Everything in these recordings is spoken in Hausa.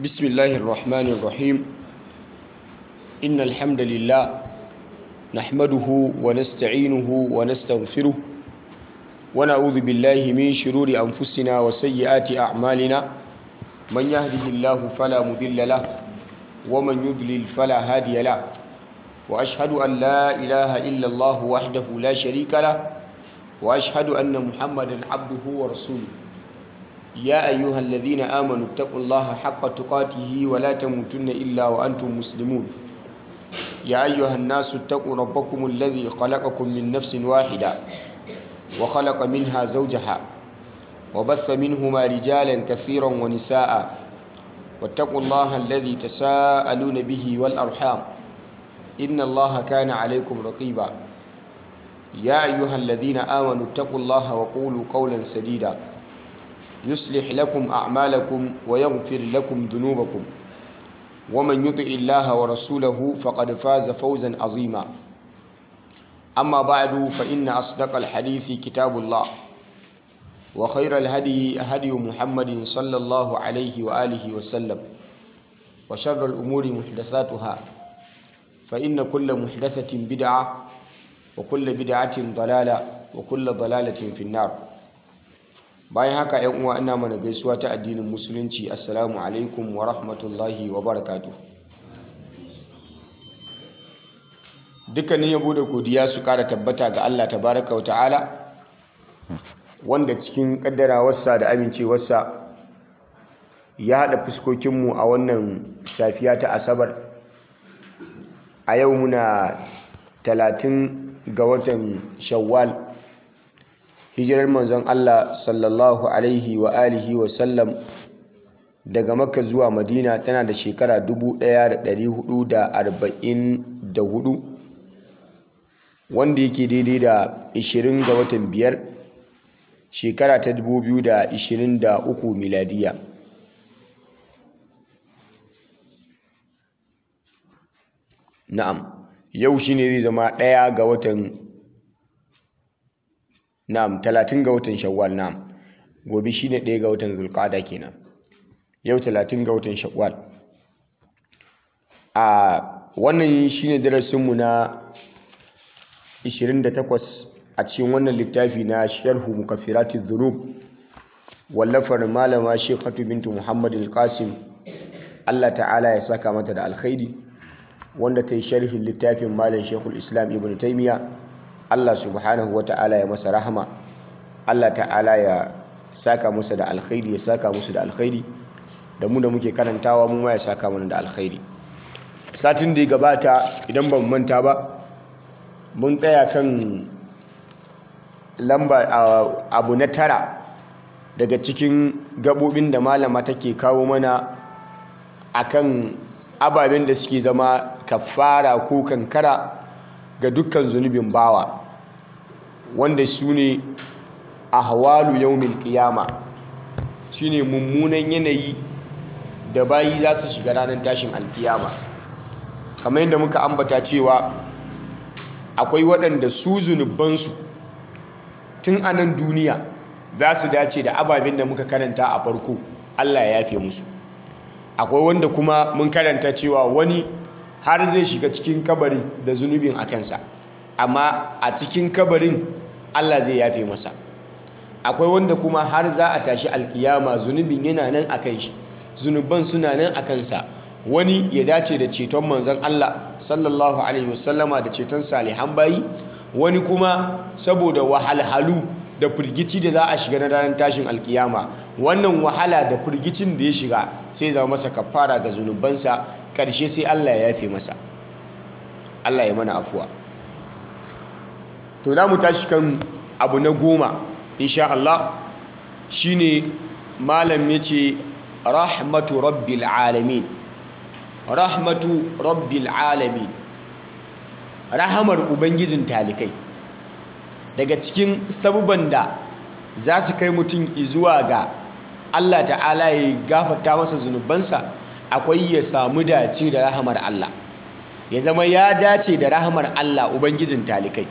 بسم الله الرحمن الرحيم إن الحمد لله نحمده ونستعينه ونستغفره ونعوذ بالله من شرور أنفسنا وسيئات أعمالنا من يهده الله فلا مضل له ومن يضلل فلا هادي له وأشهد أن لا إله إلا الله وحده لا شريك له وأشهد أن محمدا عبده ورسوله يا أيها الذين آمنوا اتقوا الله حق تقاته ولا تموتن إلا وأنتم مسلمون يا أيها الناس اتقوا ربكم الذي خلقكم من نفس واحدة وخلق منها زوجها وبث منهما رجالا كثيرا ونساء واتقوا الله الذي تساءلون به والأرحام إن الله كان عليكم رقيبا يا أيها الذين آمنوا اتقوا الله وقولوا قولا سديدا يصلح لكم أعمالكم ويغفر لكم ذنوبكم ومن يطع الله ورسوله فقد فاز فوزا عظيما أما بعد فإن أصدق الحديث كتاب الله وخير الهدي هدي محمد صلى الله عليه وآله وسلم وشر الأمور محدثاتها فإن كل محدثة بدعة وكل بدعة ضلالة وكل ضلالة في النار bayan haka yan uwa ina mana gaisuwa ta addinin musulunci assalamu alaikum wa rahmatullahi wa barakatuh dukkanin yabo da godiya su kara tabbata ga Allah tabaraka wa ta'ala wanda cikin kaddarawarsa da amincewarsa ya haɗa fuskokinmu a wannan safiya ta asabar a yau muna talatin ga watan shawwal hijirar manzon Allah sallallahu alaihi wa alihi wa sallam daga makka zuwa madina tana da shekara 1444 wanda yake daidai da 20 ga watan biyar shekara ta 2023 miladiya na'am yau shine zai zama ɗaya ga watan Na'am, talatin ga watan Shawwal na'am. Gobe shine ɗaya ga watan Zulqa'ada kenan. Yau talatin ga watan Shawwal. A wannan shine darasinmu na 28 a cikin wannan littafi na Sharhu Mukaffirati Dhunub wallafar malama Sheikhatu bintu Muhammad Al-Qasim Allah ta'ala ya saka mata da alkhairi wanda ta yi sharhin littafin malam Sheikhul Islam Ibn Taymiyyah Allah subhanahu wata'ala ya masa rahama Allah ta'ala ya saka musu da alkhairi ya saka musu da alkhairi da mu da muke karantawa mu ma ya saka mana da alkhairi satin da ya gabata idan ban manta ba mun tsaya kan lamba abu na tara daga cikin gabobin da malama take kawo mana akan ababen da suke zama kafara ko kankara ga dukkan zunubin bawa wanda su ne a hawalu yaumin kiyama shi ne mummunan yanayi da bayi za su shiga ranar tashin alkiyama kamar yadda muka ambata cewa akwai waɗanda su zunubansu tun a nan duniya za su dace da ababen da muka karanta a farko allah ya yafe musu akwai wanda kuma mun karanta cewa wani har zai shiga cikin kabari da zunubin a kansa amma a cikin kabarin Allah zai yafe masa akwai wanda kuma har za a tashi alkiyama zunubin yana nan a kan shi zunuban suna nan a kansa wani ya dace da ceton manzon Allah sallallahu alaihi wasallama da ceton salihan bayi wani kuma saboda wahalhalu da firgici da za a shiga na ranar tashin alkiyama wannan wahala da firgicin da ya shiga sai zama masa kafara ga zunubansa ƙarshe sai Allah ya yafe masa Allah ya mana afuwa to za mu tashi kan abu na goma insha Allah shine malam ya ce rahmatu rabbil alamin rahmatu rabbil alamin rahamar ubangijin talikai daga cikin sabuban da za su kai mutum zuwa ga Allah ta'ala ya gafarta masa zunubansa akwai ya samu dace da rahamar Allah ya zama ya dace da rahamar Allah ubangijin talikai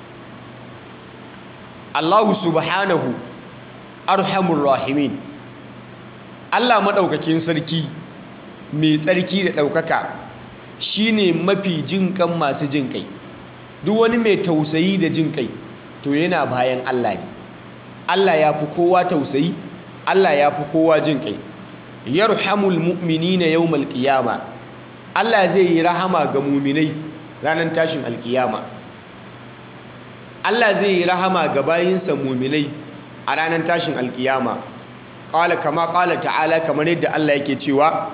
Allahu subhanahu arhamur rahimin Allah madaukakin sarki mai tsarki da ɗaukaka shine mafi jinƙan masu jinƙai duk wani mai tausayi da jinƙai to yana bayan Allah ne Allah ya fi kowa tausayi Allah ya fi kowa jinƙai yarhamul mu'minina yawmal qiyama Allah zai yi rahama ga mu'minai ranar tashin alkiyama Allah zai yi rahama ga bayinsa mu'minai a ranar tashin alkiyama qala kama qala ta'ala kamar yadda Allah yake cewa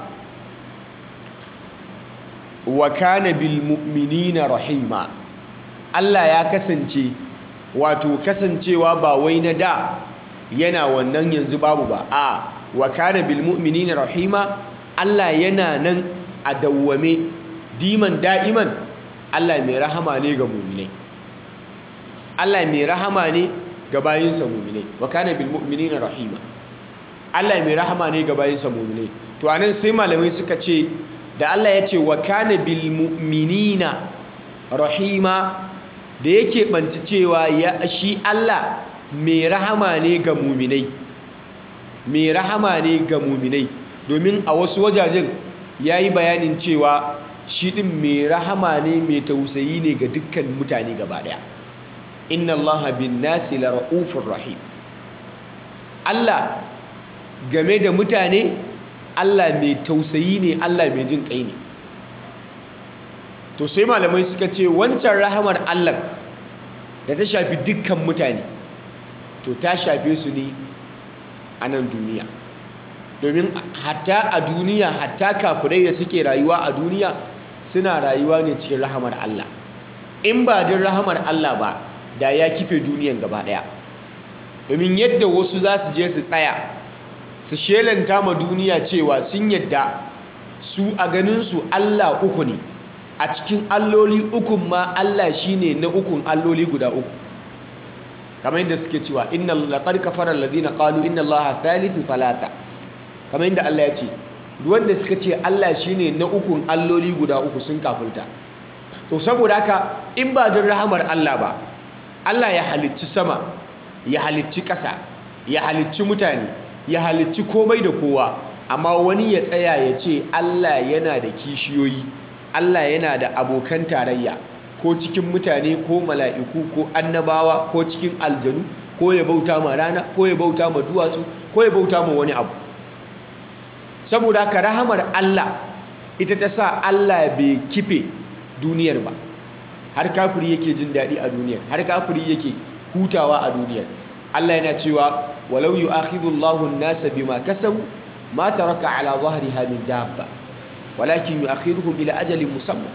wa kana bil mu'minina rahima Allah ya kasance wato kasancewa ba wai na da yana wannan yanzu babu ba a wa kana bil mu'minina rahima Allah yana nan a dawwame diman da'iman Allah mai rahama ne ga mu'minai Allah mai rahama ne ga bayinsa mu'minai wa kana bil mu'minina rahima Allah mai rahama ne ga bayinsa mu'minai to anan sai malamai suka ce da Allah ya ce wa kana bil mu'minina rahima da yake banci cewa ya shi Allah mai rahama ne ga mu'minai mai rahama ne ga mu'minai domin a wasu wajajen yayi bayanin cewa shi din mai rahama ne mai tausayi ne ga dukkan mutane gaba daya inna allaha bin nasi la ra'ufur rahim Allah game da mutane Allah mai tausayi ne Allah mai jin kai ne to sai malamai suka ce wancan rahamar Allah da ta shafi dukkan mutane to ta shafe su ne a nan duniya domin hatta a duniya hatta kafirai da suke rayuwa a duniya suna rayuwa ne cikin rahamar Allah in ba din rahamar Allah ba da ya kife duniyan gaba daya domin yadda wasu za su je su tsaya su shelanta ma duniya cewa sun yadda su a ganinsu Allah uku ne a cikin alloli ukun ma Allah shine na ukun alloli guda uku kamar yadda suke cewa inna laqad kafara alladhina qalu inna allaha thalithu thalatha kamar yadda Allah ya ce wanda suka ce Allah shine na ukun alloli guda uku sun kafirta to saboda haka in ba don rahamar Allah ba Allah ya halicci sama ya halicci ƙasa ya halicci mutane ya halicci komai da kowa amma wani ya tsaya ya ce Allah yana da kishiyoyi Allah yana da abokan tarayya ko cikin mutane ko mala'iku ko annabawa ko cikin aljanu ko ya bauta ma rana ko ya bauta ma duwatsu ko ya bauta ma wani abu saboda haka rahamar Allah ita ta sa Allah bai kife duniyar ba har kafiri yake jin daɗi a duniyar har kafiri yake hutawa a duniyar Allah yana cewa walau yu'akhidhu Allahu an-nasa bima kasabu ma taraka ala dhahriha min dabba walakin yu'akhiruhum ila ajalin musamma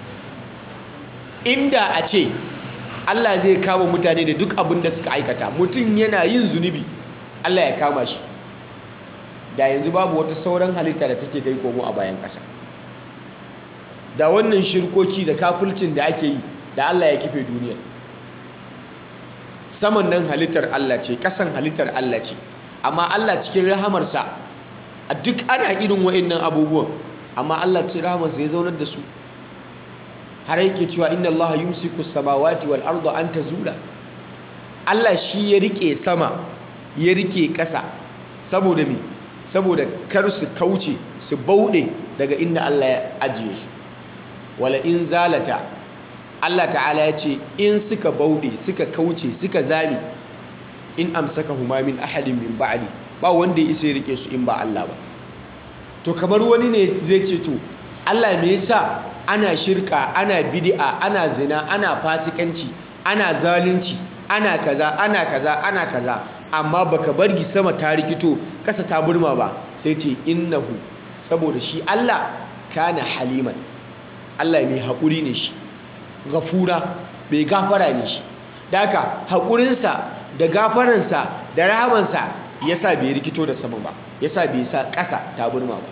inda a ce Allah zai kama mutane da duk abin da suka aikata mutum yana yin zunubi Allah ya kama shi da yanzu babu wata sauran halitta da take kai komo a bayan ƙasa da wannan shirkoki da kafulcin da ake yi da Allah ya kife duniya saman nan halittar Allah ce ƙasan halittar Allah ce amma Allah cikin rahamarsa a duk ana irin wa'annan abubuwan amma Allah cikin rahamarsa ya zaunar da su har yake cewa inna Allah yumsiku samawati wal arda an tazula Allah shi ya rike sama ya rike ƙasa saboda me saboda kar su kauce su bauɗe daga inda Allah ya ajiye su wala in zalata Allah ta'ala ya ce in suka bauɗe suka kauce suka zame in amsaka huma min ahadin min ba'di ba wanda ya isa ya rike su in ba Allah ba to kamar wani ne zai ce to Allah me yasa ana shirka ana bid'a ana zina ana fasikanci ana zalunci ana kaza ana kaza ana kaza amma baka bargi sama ta rikito kasa ta burma ba sai ce innahu saboda shi Allah kana haliman Allah mai haƙuri ne shi gafura mai gafara ne shi daka haƙurinsa da gafaransa da rahamansa yasa bai rikito da sama ba yasa bai sa ƙasa ta burma ba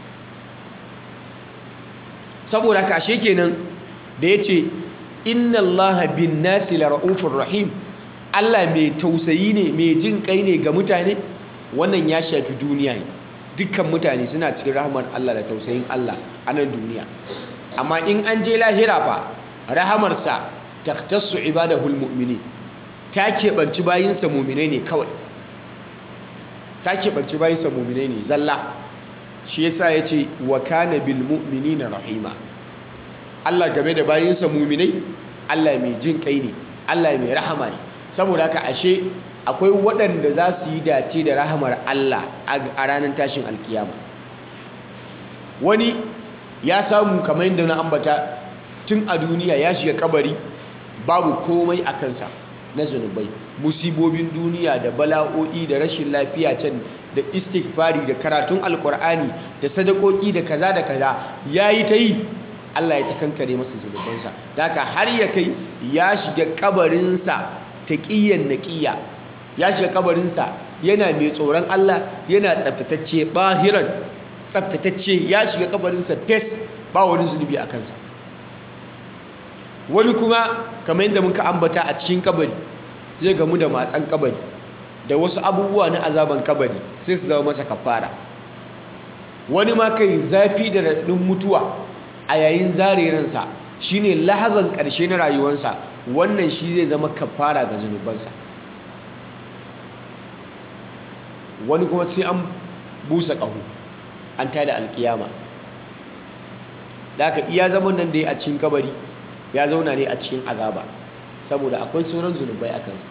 saboda kashe kenan da ya ce inna allaha bin nasi la ra'ufur rahim Allah mai tausayi ne mai jin kai ne ga mutane wannan ya shafi duniya ne dukkan mutane suna cikin rahmar Allah da tausayin Allah a nan duniya amma in an je lahira fa rahamarsa taktassu ibadahul mu'mini ta keɓanci bayinsa mu'minai ne kawai ta keɓanci bayinsa mu'minai ne zalla shi yasa ya ce wa kana bil mu'minina rahima Allah game da bayinsa muminai Allah mai jin kai ne Allah mai rahama ne saboda haka ashe akwai waɗanda za su yi dace da rahamar Allah a ranar tashin alkiyama wani ya samu kamar yadda na ambata tun a duniya ya shiga kabari babu komai a kansa na zunubai musibobin duniya da bala'o'i da rashin lafiya can da istighfari da karatun alkur'ani da sadakoki da kaza da kaza yayi ta yi Allah ya ta kankare masa zunubansa daga har ya kai ya shiga kabarinsa taqiyan naqiya ya shiga kabarinsa yana mai tsoron Allah yana tsaftatacce bahiran tsaftatacce ya shiga kabarinsa fes ba wani zunubi a kansa wani kuma kamar yadda muka ambata a cikin kabari zai gamu da matsan kabari da wasu abubuwa na azaban kabari sai su zama masa kafara wani ma kai zafi da raɗin mutuwa a yayin zare ransa shine lahazan ƙarshe na rayuwarsa wannan shi zai zama kafara ga zunubansa wani kuma sai an busa ƙaho an tada alƙiyama da aka iya zaman nan da ya a cikin kabari ya zauna ne a cikin azaba saboda akwai sauran zunubai a kansa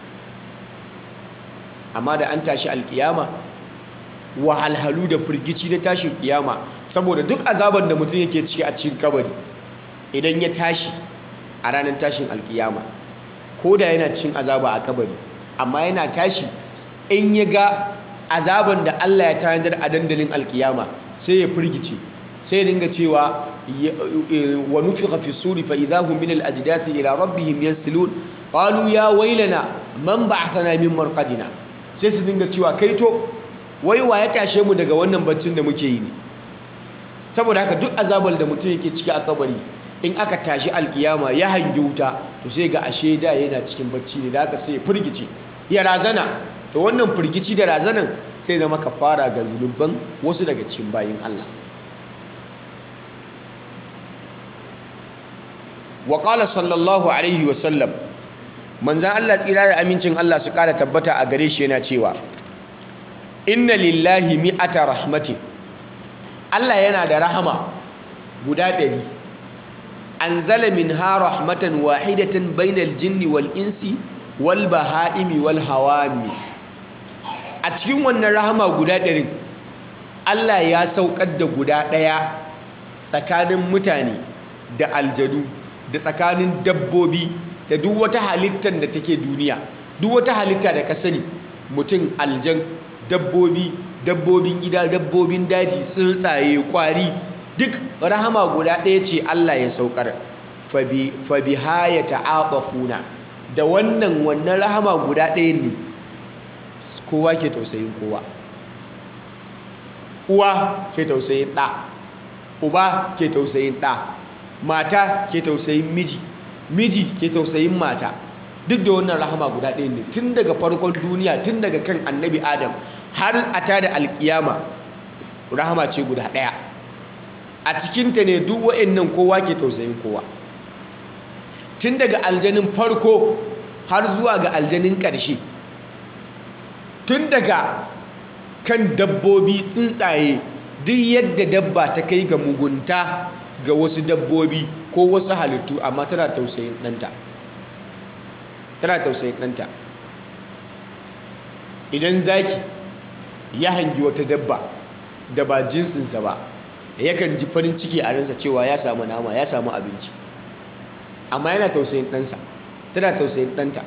amma da an tashi alkiyama wahalhalu da firgici na tashin kiyama saboda duk azaban da mutum yake ciki a cikin kabari idan ya tashi a ranar tashin alkiyama ko da yana cikin azaba a kabari amma yana tashi in ya ga azaban da Allah ya tanadar a dandalin alkiyama sai ya firgice sai ya dinga cewa wa nufiqa fi suri fa idahum min al ajdasi ila rabbihim yansilun qalu ya wailana man ba'athana min marqadina sai su dinga cewa kai to wai wa ya tashe mu daga wannan baccin da muke yi ne saboda haka duk azabar da mutum yake ciki a kabari in aka tashi alkiyama ya hangi wuta to sai ga ashe da yana cikin bacci ne da haka sai ya firgice ya razana to wannan firgici da razanan sai zama kafara ga zunuban wasu daga cikin bayin Allah wa qala sallallahu alaihi wa sallam manzan Allah tsira da amincin Allah su ƙara tabbata a gare shi yana cewa inna lillahi mi'ata rahmatin Allah yana da rahama guda ɗari an zala min ha rahmatan wahidatan bainal jinni wal insi wal baha'imi wal hawami a cikin wannan rahama guda ɗarin Allah ya saukar da guda ɗaya tsakanin mutane da aljadu da tsakanin dabbobi da duk wata halittar da take duniya duk wata halitta da ka sani mutum aljan dabbobi dabbobin gida dabbobin daji tsuntsaye kwari duk rahama guda ɗaya ce Allah ya saukar fa biha ya ta'aqafuna da wannan wannan rahama guda ɗaya ne kowa ke tausayin kowa uwa ke tausayin ɗa uba ke tausayin ɗa mata ke tausayin miji miji ke tausayin mata duk da wannan rahama guda ɗaya ne tun daga farkon duniya tun daga kan annabi adam har a tada alkiyama rahama ce guda ɗaya a cikinta ne duk wa'annan kowa ke tausayin kowa tun daga aljanin farko har zuwa ga aljanin ƙarshe tun daga kan dabbobi tsuntsaye duk yadda dabba ta kai ga mugunta ga wasu dabbobi ko wasu halittu amma tana tausayin ɗanta tana tausayin ɗanta idan zaki ya hangi wata dabba da ba jinsinsa ba yakan ji farin ciki a ransa cewa ya samu nama ya samu abinci amma yana tausayin ɗansa tana tausayin ɗanta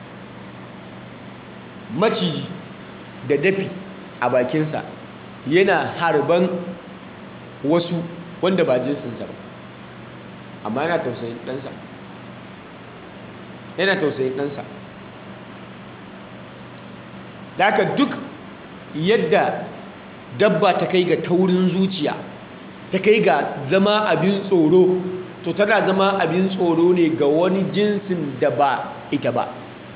maciji da dafi a bakinsa yana harban wasu wanda ba jinsinsa ba amma yana tausayin ɗansa yana tausayin ɗansa da haka duk yadda dabba ta kai ga taurin zuciya ta kai ga zama abin tsoro to tana zama abin tsoro ne ga wani jinsin da ba ita ba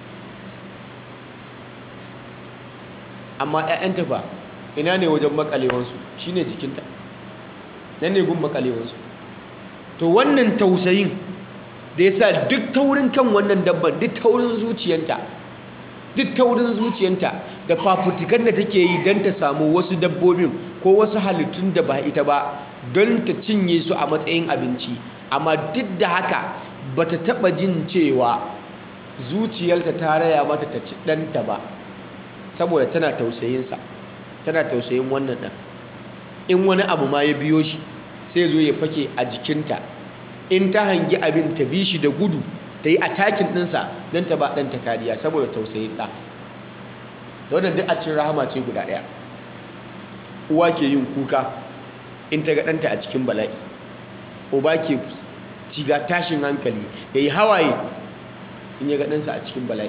amma 'ya'yanta ba ina ne wajen makalewansu shine jikinta nan ne gun makalewansu to wannan tausayin da ya sa duk taurin kan wannan dabban duk taurin zuciyanta duk taurin zuciyanta da fafutukan da take yi don ta samu wasu dabbobin ko wasu halittun da ba ita ba don ta cinye su a matsayin abinci amma duk da haka ba ta taɓa jin cewa zuciyarta ta raya mata ta ci ɗanta ba saboda tana tausayinsa tana tausayin wannan ɗan in wani abu ma ya biyo shi sai zo ya fake a jikinta in ta hangi abin ta bi shi da gudu ta yi atakin ɗinsa don ta ba ɗanta kariya saboda tausayin ɗa da wannan duk a cikin rahama ce guda ɗaya uwa ke yin kuka in ta ga ɗanta a cikin bala'i uba ke ciga tashin hankali ya yi hawaye in ya ga ɗansa a cikin bala'i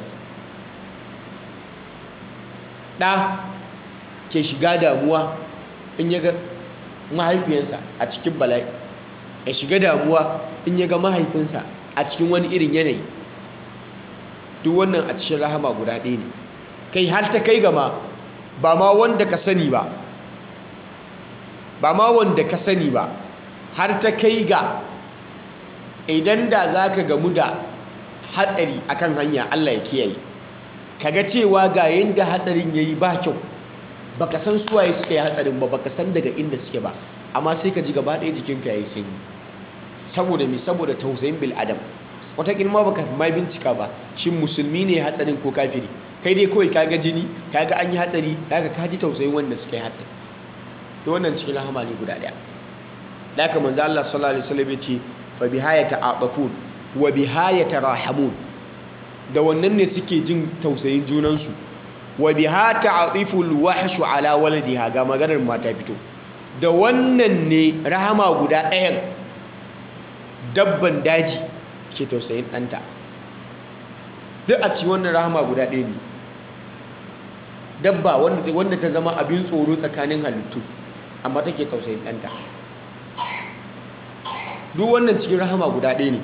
ɗa ke shiga damuwa in ya ga mahaifiyansa a cikin bala'i ya shiga damuwa in ya ga mahaifinsa a cikin wani irin yanayi duk wannan a cikin rahama guda ɗaya ne kai har ta kai gama ba ma wanda ka sani ba ba ma wanda ka sani ba har ta kai ga idan da za ka gamu da hatsari akan hanya Allah ya kiyaye kaga cewa ga yanda hatsarin yayi ba kyau baka san suwaye suka yi hatsarin ba baka san daga inda suke ba amma sai ka ji gaba ɗaya jikinka yayi sanyi saboda me saboda tausayin bil adam wataƙil ma baka ma bincika ba shin musulmi ne hatsarin ko kafiri kai dai kawai kaga jini kaga an yi hatsari kaga ka ji tausayin wanda suka yi hatsari to wannan cikin rahama ne guda ɗaya da haka manzo Allah sallallahu alaihi wasallam ya ce fa bihaya ta'aqafun wa bihaya tarahamun da wannan ne suke jin tausayin junansu wa biha ta'atiful wahshu ala waladiha ga maganar mata fito da wannan ne rahama guda ɗayan dabban daji ke tausayin ɗanta duk a ci wannan rahama guda ɗaya ne dabba wanda ta zama abin tsoro tsakanin halittu amma take tausayin ɗanta duk wannan cikin rahama guda ɗaya ne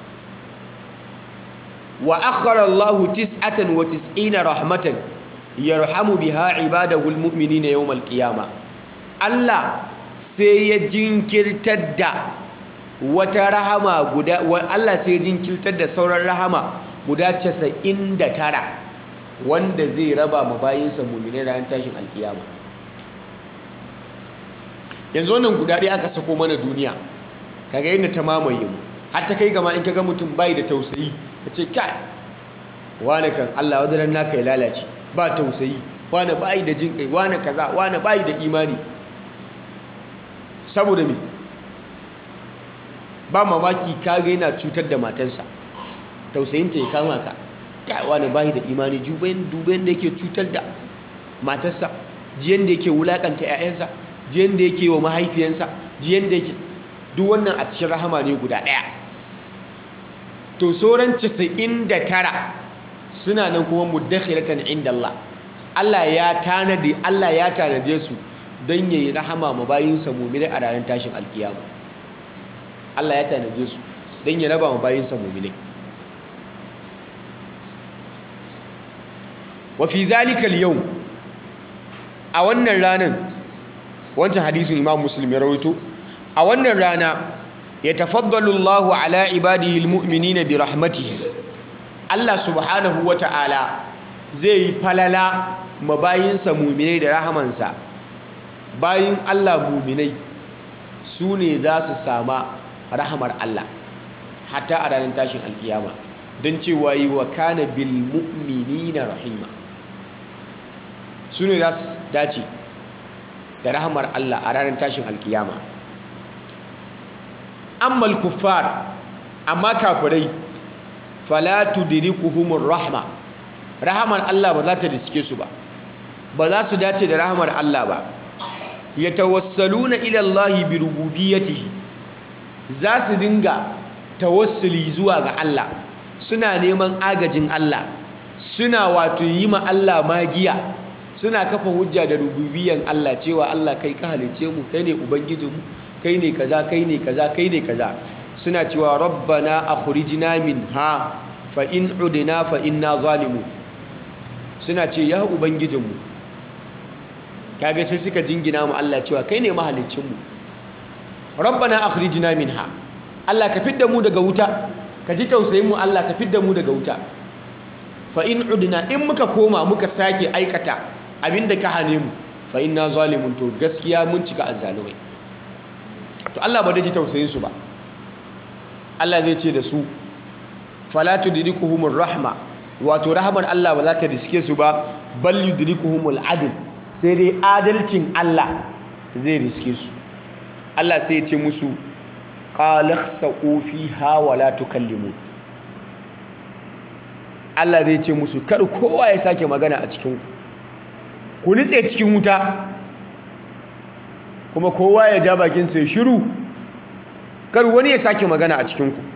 wa akhara Allahu tis'atan wa tis'ina rahmatan yarhamu biha ibadahu almu'minina yawm alqiyama Allah sai ya jinkirtar da wata rahama guda Allah sai ya jinkirtar da sauran rahama guda 99 wanda zai raba ma bayinsa mu'minai ran tashin alqiyama yanzu wannan guda ɗaya aka sako mana duniya kaga yadda ta mamaye mu har ta kai gama in kaga mutum bai da tausayi ka ce kai wane kan Allah wadaran naka ya lalace ba tausayi wane bai da jin kai wane kaza wane bai da imani saboda me ba mamaki kaga yana cutar da matansa tausayinta ya kama ka kai wane bai da imani dubayin dubayin da yake cutar da matarsa jiyan da yake wulakanta 'ya'yansa jiyan da yake wa mahaifiyansa jiyan da yake duk wannan a cikin rahama ne guda ɗaya to sauran 99 suna nan kuma muddakhilatan inda Allah Allah ya tanadi Allah ya tanade su don yayi rahama ma bayinsa mu'mini a ranar tashin alkiyama Allah ya tanade su don ya raba ma bayinsa mu'mini wa fi zalika al-yawm a wannan ranar wancan hadisin Imam Muslim ya rawaito a wannan rana ya tafaddalu Allahu ala ibadihi almu'minina bi rahmatihi Allah subhanahu wata'ala zai yi falala mabayinsa mu'minai da rahamansa bayin Allah mu'minai su ne za su sama rahamar Allah hatta a ranar tashin alkiyama don cewa yi wa kana bil mu'minina rahima su ne za su dace da rahamar Allah a ranar tashin alkiyama ammal kuffar amma kafirai fala tudrikuhumur rahma rahamar Allah ba za ta riske su ba ba za su dace da rahamar Allah ba yatawassaluna ila Allah bi rububiyyatihi za su dinga tawassuli zuwa ga Allah suna neman agajin Allah suna wato yi ma Allah magiya suna kafa hujja da rububiyyan Allah cewa Allah kai ka halice mu kai ne ubangijinmu kai ne kaza kai ne kaza kai ne kaza suna cewa rabbana akhrijna minha fa in udna fa inna zalimun suna ce ya ubangijinmu kaga sai suka jingina mu Allah cewa kai ne mahaliccin mu rabbana akhrijna minha Allah ka fidda mu daga wuta ka ji tausayin mu Allah ka fidda mu daga wuta fa in udna in muka koma muka sake aikata abinda ka hane mu fa inna zalimun to gaskiya mun cika azzalumai to Allah ba da ji tausayin su ba Allah zai ce da su fala tudrikuhumur rahma wato rahmar Allah ba za ta riske su ba bal yudrikuhumul adl sai dai adalcin Allah zai riske su Allah sai ya ce musu qalakhsa'u fiha wa la tukallimun Allah zai ce musu kar kowa ya sake magana a cikin ku ku nitse cikin wuta kuma kowa ya ja bakin sai shiru kar wani ya sake magana a cikin ku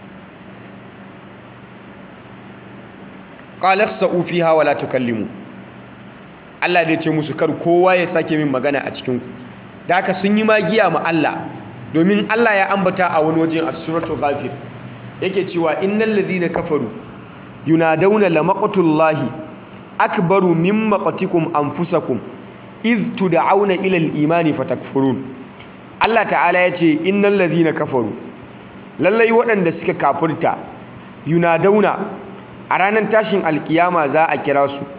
qalakhsa'u fiha wa la tukallimun Allah zai ce musu kar kowa ya sake min magana a cikin ku da haka sun yi magiya ma Allah domin Allah ya ambata a wani wajen a suratul ghafir yake cewa innal ladhina kafaru yunadawna lamaqtullahi akbaru min maqatikum anfusakum iz tud'auna ila al-imani fatakfurun Allah ta'ala yace innal ladhina kafaru lallai waɗanda suka kafirta yunadawna a ranar tashin alkiyama za a kira su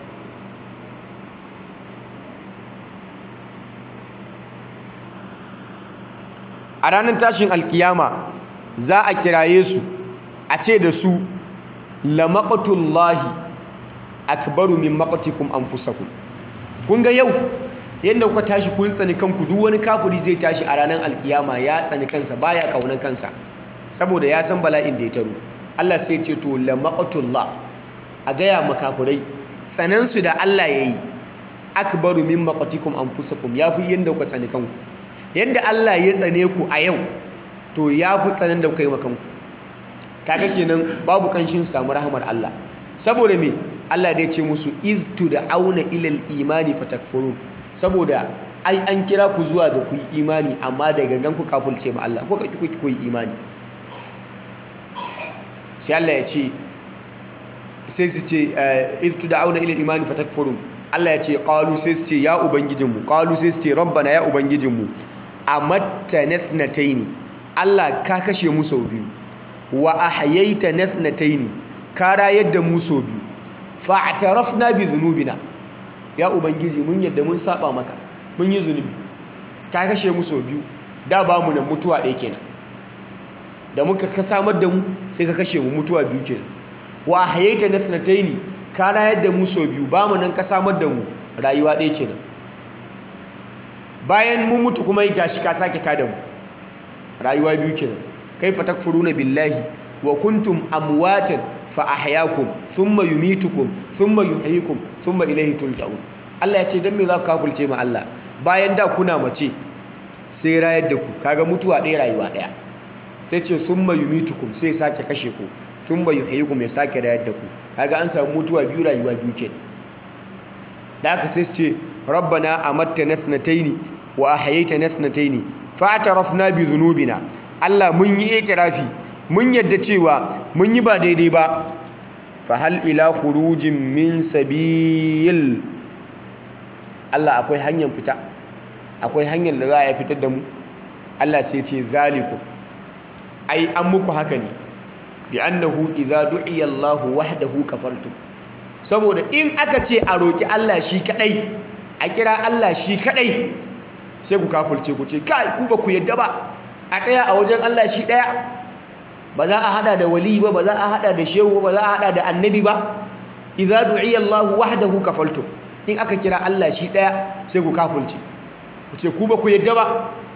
a ranar tashin alkiyama za a kiraye su a ce da su la maqtullahi akbaru min maqtikum anfusakum kun ga yau yadda kuka tashi kun tsani kanku duk wani kafiri zai tashi a ranar alkiyama ya tsani kansa baya kaunan kansa saboda ya san bala'in da ya taro Allah sai ce to la maqtullah a gaya makafirai tsanansu da Allah yayi akbaru min maqtikum anfusakum yafi yanda kuka tsani kanku yadda Allah ya tsane ku a yau to ya fi tsanan da kuka yi makanku kaga kenan babu kanshin samu rahamar Allah saboda me Allah da ya ce musu iz auna ilal imani fatakfurun saboda ai an kira ku zuwa ga ku yi imani amma da gangan ku kafulce ma Allah ko ka ku ku yi imani sai Allah ya ce sai su ce iz auna ilal imani fatakfurun Allah ya ce qalu sai su ce ya ubangijinmu qalu sai su ce rabbana ya ubangijinmu amatta nathnataini Allah ka kashe mu sau biyu wa ahyaita nathnataini ka rayar da mu sau biyu fa'tarafna bi dhunubina ya ubangiji mun yadda mun saba maka mun yi zunubi ka kashe mu sau biyu da ba mu nan mutuwa ɗaya kenan da muka ka samar da mu sai ka kashe mu mutuwa biyu kenan wa ahyaita nathnataini ka rayar da mu sau biyu ba mu nan ka samar da mu rayuwa ɗaya kenan bayan mun mutu kuma yi gashi ka sake tada mu rayuwa biyu kenan kaifa takfuruna billahi wa kuntum amwatan fa ahyaakum thumma yumitukum thumma yuhyikum thumma ilayhi turja'un Allah ya ce dan me za ku kafulce ma Allah bayan da kuna mace sai rayar da ku kaga mutuwa ɗaya rayuwa ɗaya sai ce thumma yumitukum sai sake kashe ku thumma yuhyikum ya sake rayar da ku kaga an samu mutuwa biyu rayuwa biyu kenan da aka sai ce rabbana amatta nathnataini wa ahyaita nathnataini fa'tarafna bi dhunubina Allah mun yi itirafi mun yadda cewa mun yi ba daidai ba fa hal ila khurujin min sabil Allah akwai hanyar fita akwai hanyar da za a fitar da mu Allah sai ce zaliku ai an muku haka ne bi annahu idza du'iya Allah wahdahu kafartum saboda in aka ce a roki Allah shi kadai a kira Allah shi kadai sai ku kafulce ku ce kai ku ba ku yadda ba a tsaya a wajen Allah shi daya ba za a hada da wali ba ba za a hada da shehu ba za a hada da annabi ba idza du'iya Allah wahdahu kafaltum in aka kira Allah shi daya sai ku kafulce ku ce ku ba ku yadda ba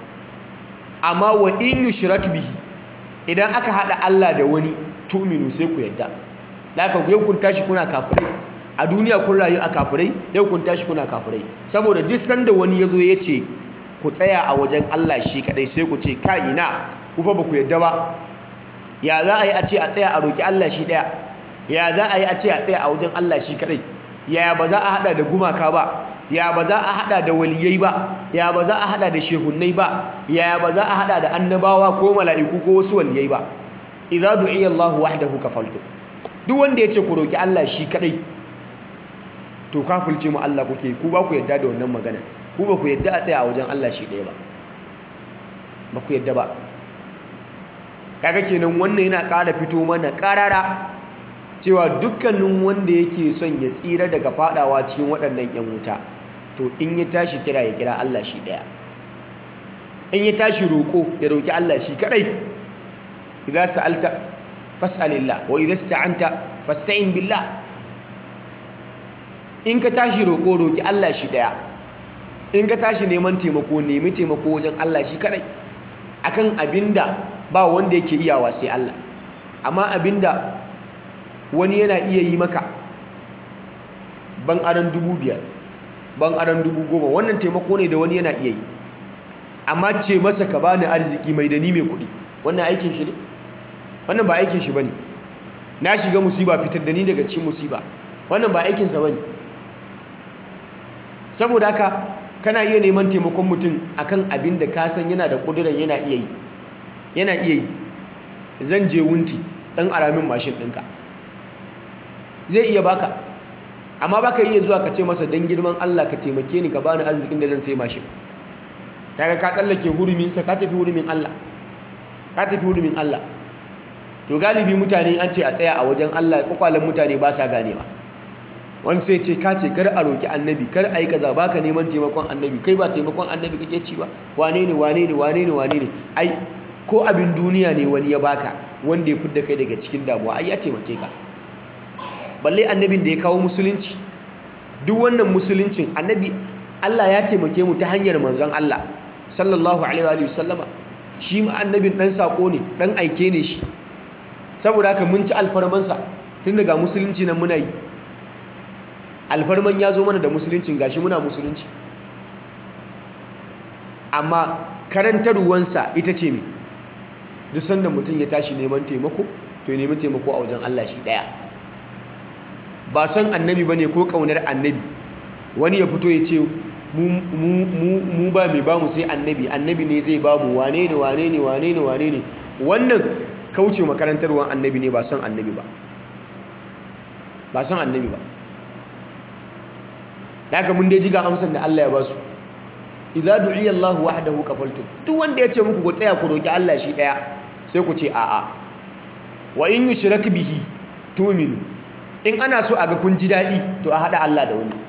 amma wa in yushrak bihi idan aka hada Allah da wani tu'minu sai ku yadda laka yau kun tashi kuna kafirai a duniya kun rayu a kafirai yau kun tashi kuna kafirai saboda duk sanda wani yazo ya ce ku tsaya a wajen Allah shi kadai sai ku ce ka ina ku fa ba ku yadda ba ya za a yi a ce a tsaya a roki Allah shi daya ya za a yi a ce a tsaya a wajen Allah shi kadai ya ba za a hada da gumaka ba ya ba za a hada da waliyai ba ya ba za a hada da shehunnai ba ya ba za a hada da annabawa ko mala'iku ko wasu waliyai ba idza du'iya Allahu wahdahu kafaltu duk wanda yace ku roki Allah shi kadai to kafulce mu Allah kuke ku ba ku yadda da wannan magana ku ba ku yadda a tsaya a wajen Allah shi ɗaya ba ba ku yadda ba kaga kenan wannan yana ƙara fito mana ƙarara cewa dukkanin wanda yake son ya tsira daga fadawa cikin waɗannan 'yan wuta to in ya tashi kira ya kira Allah shi daya in ya tashi roƙo ya roƙi Allah shi kadai idza sa'alta fas'alillah wa idza ista'anta fasta'in billah in ka tashi roƙo roƙi Allah shi daya in ka tashi neman taimako nemi taimako wajen Allah shi kadai akan abinda ba wanda yake iyawa sai Allah amma abinda wani yana iya yi maka ban aran dubu biyar ban aran dubu goma wannan taimako ne da wani yana iya yi amma ce masa ka bani arziki mai da ni mai kuɗi wannan aikin shi ne wannan ba aikin shi bane na shiga musiba fitar da ni daga cikin musiba wannan ba aikinsa bane saboda haka kana iya neman taimakon mutum akan abin da ka san yana da ƙuduran yana iya yi yana iya yi zan je wunti ɗan aramin mashin ɗinka zai iya baka amma baka iya zuwa ka ce masa don girman Allah ka taimake ni ka bani arzikin da zan sai mashin daga ka tsallake huruminsa ka tafi hurumin Allah ka tafi hurumin Allah to galibi mutane an ce a tsaya a wajen Allah kwakwalen mutane ba sa ganewa wani sai ce ka ce kar a roki annabi kar a yi kaza baka neman taimakon annabi kai ba taimakon annabi kake ci ba wane ne wane ne wane ne wane ne ai ko abin duniya ne wani ya baka wanda ya fidda kai daga cikin damuwa ai ya taimake ka balle annabin da ya kawo musulunci duk wannan musuluncin annabi Allah ya taimake mu ta hanyar manzon Allah sallallahu alaihi wa sallama shi ma annabin dan sako ne dan aike ne shi saboda haka mun ci alfarmansa tun daga musulunci nan muna yi alfarman ya zo mana da musuluncin gashi muna musulunci amma karantarwansa ita ce mai duk sanda mutum ya tashi neman taimako to ya nemi taimako a wajen Allah shi daya ba son annabi bane ko kaunar annabi wani ya fito ya ce mu ba mai bamu sai annabi annabi ne zai bamu wane ne wane ne wane ne wane ne wannan kauce makarantarwan annabi ne ba son annabi ba ba son annabi ba daga mun dai ji ga amsar da Allah ya ba su idza du'iya Allah wahdahu kafaltum duk wanda ya ce muku ku tsaya ku roki Allah shi daya sai ku ce a'a wa in yushrak bihi tu'minu in ana so a ga kun ji dadi to a hada Allah da wani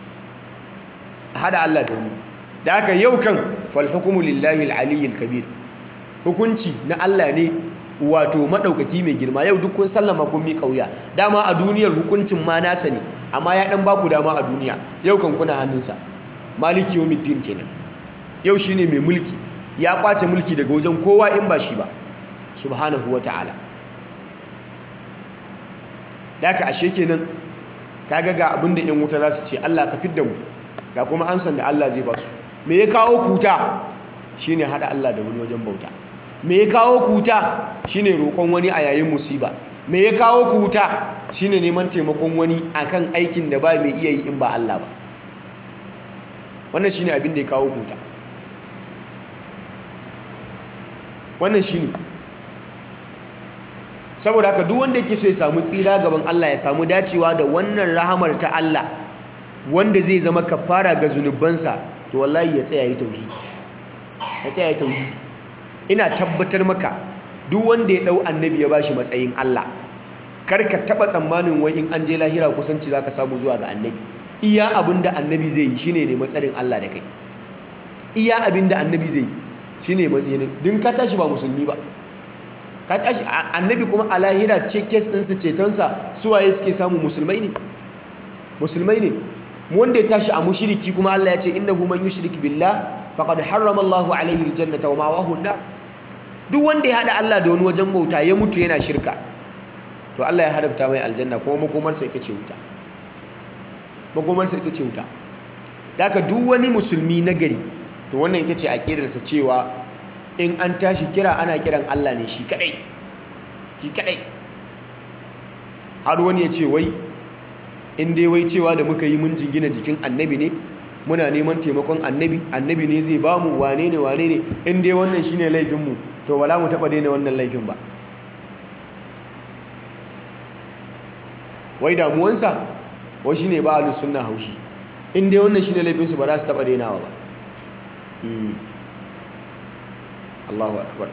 a hada Allah da wani da haka yau kan fal hukmu lillahi al-aliyyil kabir hukunci na Allah ne wato madaukaki mai girma yau duk kun sallama kun mi kauya dama a duniyar hukuncin ma nasa ne amma ya dan baku dama a duniya yau kan kuna hannunsa maliki yawmiddin kenan yau shine mai mulki ya kwace mulki daga wajen kowa in ba shi ba subhanahu wataala daka ashe kenan kaga ga abinda yan wuta za su ce Allah ka fidda mu ga kuma ansan da Allah zai ba su me ya kawo kuta shine hada Allah da wani wajen bauta me ya kawo kuta shine roƙon wani a yayin musiba me ya kawo kuta shine neman taimakon wani akan aikin da ba mai iya yi in ba Allah ba wannan shine abin da ya kawo kuta wannan shine saboda haka duk wanda yake so ya samu tsira gaban Allah ya samu dacewa da wannan rahamar ta Allah wanda zai zama kafara ga zunubansa to wallahi ya tsaya yi tauhidi ya tsaya yi tauhidi ina tabbatar maka duk wanda ya dau annabi ya bashi matsayin Allah kar ka taba tsammanin wai in an je lahira kusanci zaka samu zuwa ga annabi iya abinda annabi zai yi shine ne matsarin Allah da kai iya abinda annabi zai yi shine matsayin din ka tashi ba musulmi ba ka tashi annabi kuma a lahira ce kes ɗinsa cetonsa suwaye suke samu musulmai ne musulmai ne wanda ya tashi a mushiriki kuma Allah ya ce innahu man yushrik billah faqad harrama Allahu alaihi aljannata wa ma'wahu an duk wanda ya hada Allah da wani wajen bauta ya mutu yana shirka to Allah ya haramta mai aljanna kuma makomarsa ita ce wuta makomarsa ita ce wuta daga duk wani musulmi na gari to wannan ita ce aqidarsa cewa in an tashi kira ana kiran Allah ne shi kadai shi kadai har wani ya ce wai in dai wai cewa da muka yi mun jingina jikin annabi ne muna neman taimakon annabi annabi ne zai ba mu wane ne wane ne in dai wannan shine laifinmu to wala mu taba daina wannan laifin ba wai damuwansa wai shine ba ahlus sunna haushi in dai wannan shine laifinsu ba za su taba dainawa ba Allahu akbar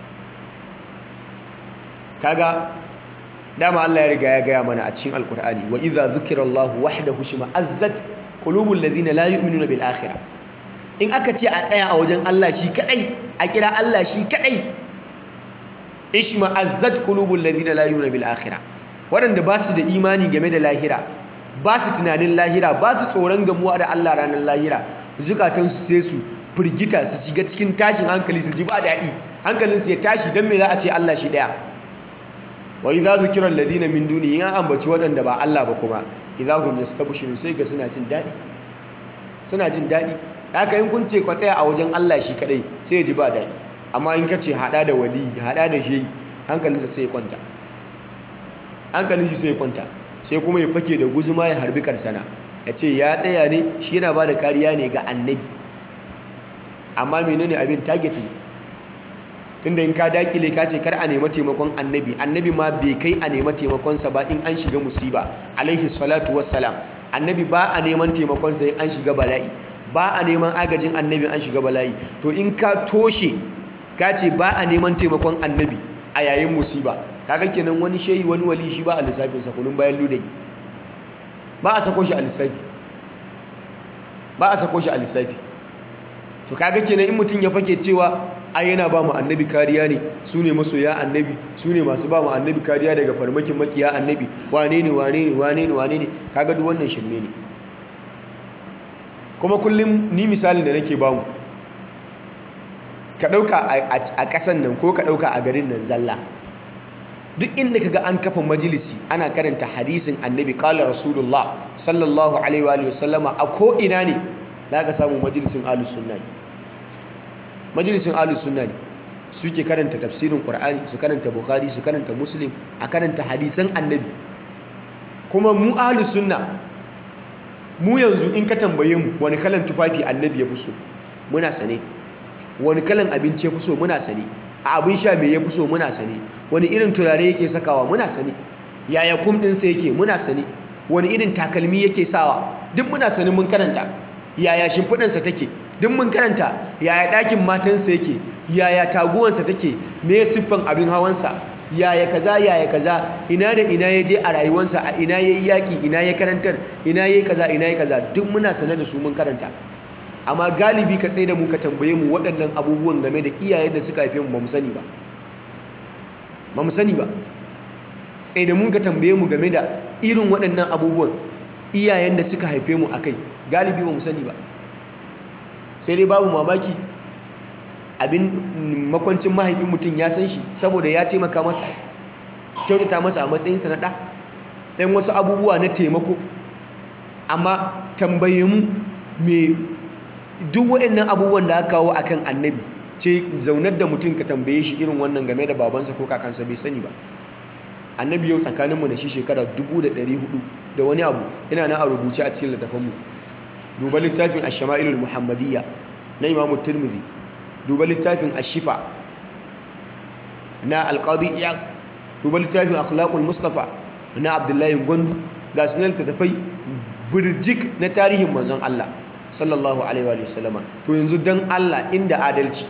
kaga dama Allah ya riga ya gaya mana a cikin alkur'ani wa idza zukira Allah wahdahu shima azzat qulubul ladina la yu'minuna bil akhirah in aka ce a tsaya a wajen Allah shi kadai a kira Allah shi kadai ishma azzat qulubul ladina la yu'minuna bil akhirah waɗanda ba su da imani game da lahira ba su tunanin lahira ba su tsoron gamuwa da Allah ranar lahira zukatansu sai su firgita su shiga cikin tashin hankali su ji ba daɗi hankalinsu ya tashi don me za a ce Allah shi ɗaya wa idza zukira alladhina min duni in an ambaci waɗanda ba Allah ba kuma idza hum yastabshirun sai ga suna jin daɗi suna jin daɗi haka in kun ce ku tsaya a wajen Allah shi kadai sai ya ji ba daɗi amma in ka ce hada da wali hada da shi hankalinsa sai ya kwanta hankalin shi sai ya kwanta sai kuma ya fake da guzuma ya harbi karsana ya ce ya tsaya ne shi yana ba da kariya ne ga annabi amma menene abin target ne tunda in ka dakile ka ce kar a nema taimakon annabi annabi ma bai kai a nema taimakonsa ba in an shiga musiba alaihi salatu wassalam annabi ba a neman taimakonsa in an shiga bala'i ba a neman agajin annabi an shiga bala'i to in ka toshe ka ce ba a neman taimakon annabi a yayin musiba kaga kenan wani shehi wani wali shi ba a lissafin sa kunun bayan ludai ba a sako shi a lissafi ba a sako shi a lissafi to kaga kenan in mutum ya fake cewa ai yana ba mu annabi kariya ne su ne masoya annabi su ne masu ba mu annabi kariya daga farmakin makiya annabi wane ne wane ne wane ne wane ne kaga duk wannan shirme ne kuma kullum ni misalin da nake bamu ka ɗauka a ƙasan nan ko ka ɗauka a garin nan zalla duk inda kaga an kafa majalisi ana karanta hadisin annabi qala rasulullah sallallahu alaihi wa sallama a ko ina ne za ka samu majalisin ahlus sunna ne majalisin ahlus sunna ne suke karanta tafsirin qur'ani su karanta bukhari su karanta muslim a karanta hadisan annabi kuma mu ahlus sunna mu yanzu in ka tambaye mu wani kalan tufafi annabi ya fi so muna sane wani kalan abinci ya fi so muna sane a abin sha me ya fi so muna sane wani irin turare yake sakawa muna sane yaya kum ɗinsa yake muna sane wani irin takalmi yake sawa duk muna sane mun karanta yaya shimfiɗansa take duk mun karanta yaya ɗakin matansa yake yaya taguwansa take me siffan abin hawansa yaya kaza yaya kaza ina da ina ya je a rayuwarsa a ina ya yi yaƙi ina ya karantar ina ya yi kaza ina ya kaza duk muna sane da su mun karanta amma galibi ka tsaye da mu ka tambaye mu waɗannan abubuwan game da iyayen da suka haife mu ba mu sani ba ba mu sani ba tsaye da mu ka tambaye mu game da irin waɗannan abubuwan iyayen da suka haife mu akai galibi ba mu sani ba sai dai babu mamaki abin makwancin mahaifin mutum ya san shi saboda ya taimaka masa kyautata masa a matsayinsa na ɗa ɗan wasu abubuwa na taimako amma tambaye mu me duk waɗannan abubuwan da aka kawo akan annabi ce zaunar da mutum ka tambaye shi irin wannan game da babansa ko kakansa bai sani ba annabi yau tsakaninmu da shi shekara 1400 da wani abu yana na a rubuce a cikin littafanmu duba littafin ash-shama'ilul muhammadiyya na imamu tirmidhi duba littafin ash-shifa na al-qadi iyad duba littafin akhlaqul mustafa na abdullahi gwandu ga sunan littattafai birjik na tarihin manzon Allah sallallahu alaihi wa sallama to yanzu dan Allah inda adalci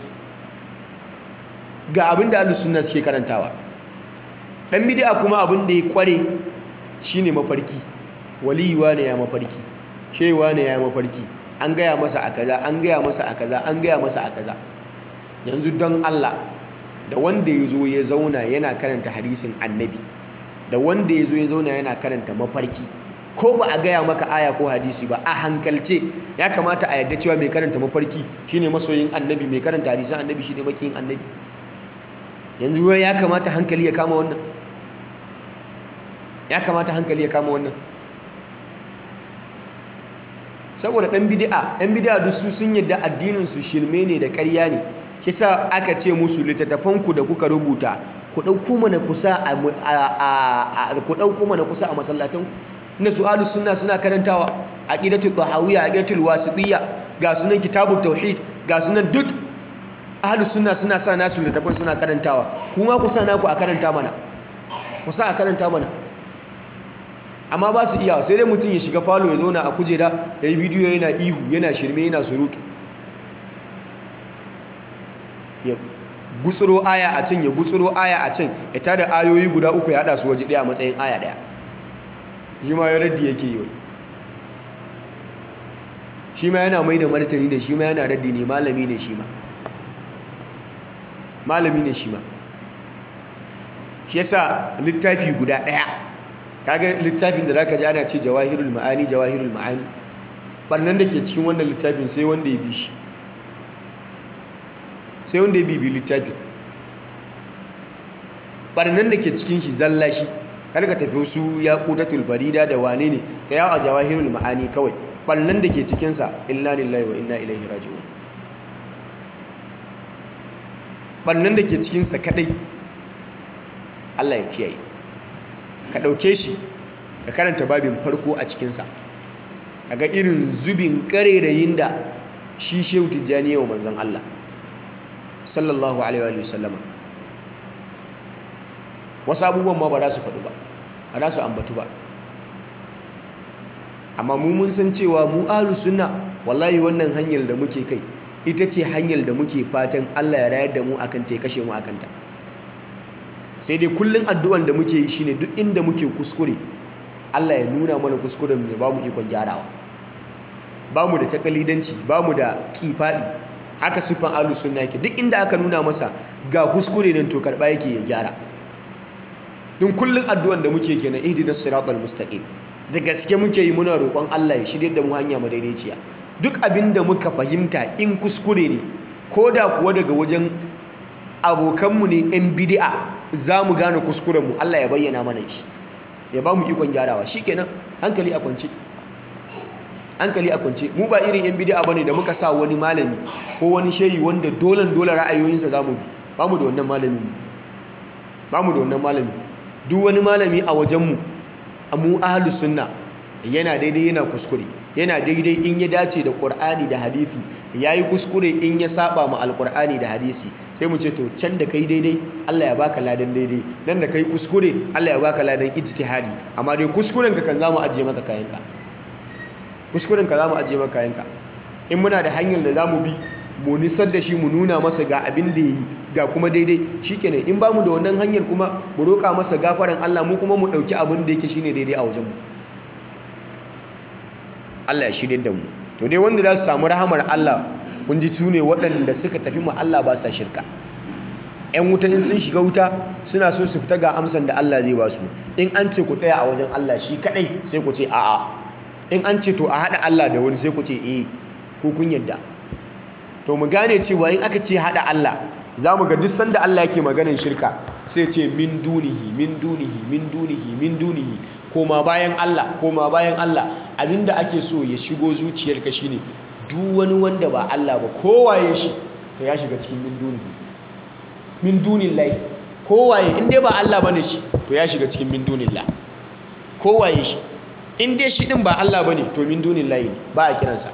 ga abin da ahlus sunna suke karantawa dan bid'a kuma abin da ya kware shine mafarki waliyuwa ne ya mafarki shewa ne ya mafarki an gaya masa a kaza an gaya masa a kaza an gaya masa a kaza yanzu don Allah da wanda ya zo ya zauna yana karanta hadisin annabi da wanda ya zo ya zauna yana karanta mafarki ko ba a gaya maka aya ko hadisi ba a hankalce ya kamata a yadda cewa mai karanta mafarki shine masoyin annabi mai karanta hadisin annabi shine makiyin annabi yanzu ya kamata hankali ya kama wannan ya kamata hankali ya kama wannan saboda ɗan bidi'a ɗan bidi'a duk su sun yadda addinin su shirme ne da ƙarya ne shi sa aka ce musu littattafanku da kuka rubuta ku ɗauko mana kusa a ku ɗauko mana kusa a masallatanku inda su ahlus sunna suna karantawa aqidatul tahawiyya aqidatul wasitiyya ga sunan kitabut tauhid ga sunan duk ahlus sunna suna sa nasu littattafan suna karantawa kuma ku sa naku a karanta mana ku sa a karanta mana amma ba su iya sai dai mutum ya shiga falo ya zauna a kujera ya yi bidiyo yana ihu yana shirme yana surutu ya gutsuro aya a can ya gutsuro aya a can ya tada ayoyi guda uku ya hada su waje daya a matsayin aya daya shi ma ya raddi yake yi shi ma yana mai da martani da shi ma yana raddi ne malami ne shi ma malami ne shi ma shi yasa littafi guda ɗaya kaga littafin da zaka ji ana ce jawahirul ma'ani jawahirul ma'ani barnan da ke cikin wannan littafin sai wanda ya bi shi sai wanda ya bibi littafin barnan da ke cikin shi zalla shi kar ka tafi su ya qutatul farida da wane ne ka yawo a jawahirul ma'ani kawai barnan da ke cikin sa inna lillahi wa inna ilaihi raji'un barnan da ke cikin sa kadai Allah ya kiyaye ka dauke shi ka karanta babin farko a cikin sa kaga irin zubin karerayin da shi Shehu Tijjani yau manzon Allah sallallahu alaihi wa sallama wasu abubuwan ma ba za su faɗu ba ba za su ambatu ba amma mu mun san cewa mu ahlus sunna wallahi wannan hanyar da muke kai ita ce hanyar da muke fatan Allah ya rayar da mu akan ta ya kashe mu akan ta sai dai kullun addu'an da muke yi shine duk inda muke kuskure Allah ya nuna mana kuskuren mu ya ba mu ikon gyarawa ba mu da takalidanci ba mu da kifadi haka siffan ahlus sunna yake duk inda aka nuna masa ga kuskure nan to karba yake ya gyara don kullun addu'an da muke kenan ihdinas siratal mustaqim da gaske muke yi muna roƙon Allah ya shirye da mu hanya madaidaiciya duk abin da muka fahimta in kuskure ne ko da kuwa daga wajen abokanmu ne yan bid'a za mu gane kuskurenmu Allah ya bayyana mana shi ya ba mu ikon gyarawa shikenan hankali a kwance hankali a kwance mu ba irin yan bid'a bane da muka sa wani malami ko wani shehi wanda dolan dole ra'ayoyinsa zamu bi ba mu da wannan malami ba mu da wannan malami duk wani malami a wajenmu mu ahlus sunna yana daidai yana kuskure yana daidai in ya dace da qur'ani da hadisi yayi kuskure in ya saba ma alqur'ani da hadisi sai mu ce to can da kai daidai Allah ya baka ladan daidai nan da kai kuskure Allah ya baka ladan ijtihadi amma dai kuskuren ka kan zamu ajiye maka kayanka kuskuren ka zamu ajiye maka kayanka in muna da hanyar da zamu bi mu nisar da shi mu nuna masa ga abin da yi ga kuma daidai shikenan in bamu da wannan hanyar kuma mu roƙa masa gafaran Allah mu kuma mu ɗauki abin da yake shine daidai a wajenmu Allah ya shirye da mu to dai wanda za su samu rahamar Allah kun ji su ne waɗanda suka tafi ma Allah ba sa shirka ‘yan wuta in sun shiga wuta suna so su fita ga amsan da Allah zai ba su in an ce ku tsaya a wajen Allah shi kaɗai sai ku ce a'a in an ce to a haɗa Allah da wani sai ku ce eh ko kun yadda to mu gane cewa in aka ce haɗa Allah za mu ga duk sanda Allah yake maganin shirka sai ce min dunihi min dunihi min dunihi min dunihi koma bayan Allah koma bayan Allah abinda ake so ya shigo zuciyarka shine duk wani wanda ba Allah ba kowaye shi to ya shiga cikin min dunihi min dunillahi kowaye in dai ba Allah bane shi to ya shiga cikin min dunillah kowaye shi in dai shi din ba Allah bane to min dunillahi ne ba a kiransa